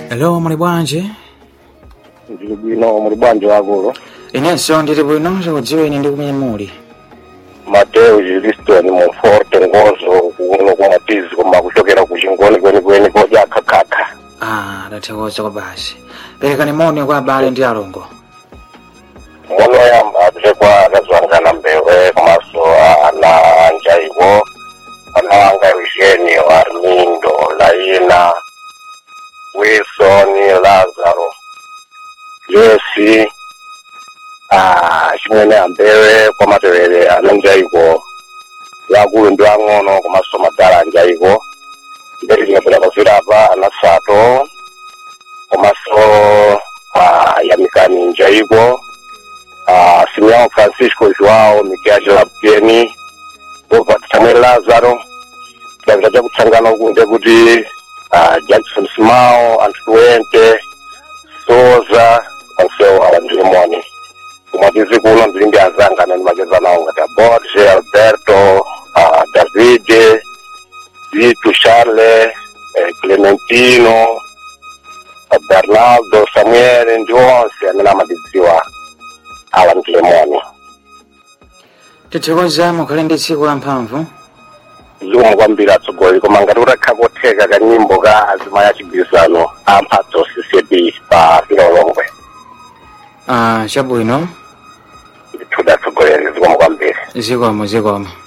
Hello, muli bwanji? ndili bwino muli bwanji wakulu Inenso ndili bwino chikudziweni ndi kumene muli. mateo jiliston monforte ngozo kuno kumatizi koma kuchokera ku chingoni kwenikweni kodya kakhakha Ah, ndathokoza kwa basi. Perekani moni kwa abale ndi alongo. mono yamba apite kwa akazwangana mbewe komanso ana anjaiwo ana wanga eugenio armindo laina wilson lazaro jesi ah, chimwene ambewe kwa matewere ananjaiko yakulu ndi ang'ono komanso madala anjaiko mberi linapita pazirapa anasato komanso ah, yamikani njaiko ah, Simeão Francisco João Miguel Lapeni Robert Samuel Lazaro davida chakutsangana kunde kuti ah, Jackson Simao Antuente Soza onsewo awa ndili moni kumatizi kuno ndili ndi azanga amene makeza nawo ngati Borge Alberto ah, Davide Vitu Charles eh, Clementino ah, Bernardo Samuel ndi onse amene amatidziwa awa ndili moni Tithokoza mukhale ndi tsiku la mphamvu. zomwe kwambiri atsogoleri koma ngati utakha kotheka kanyimbo ka azimaya chigwirizano amphatso ccb pa filolongwe Ah, chabwino. ndithuda atsogoleri zomwe kwambiri Zikomo zikomo.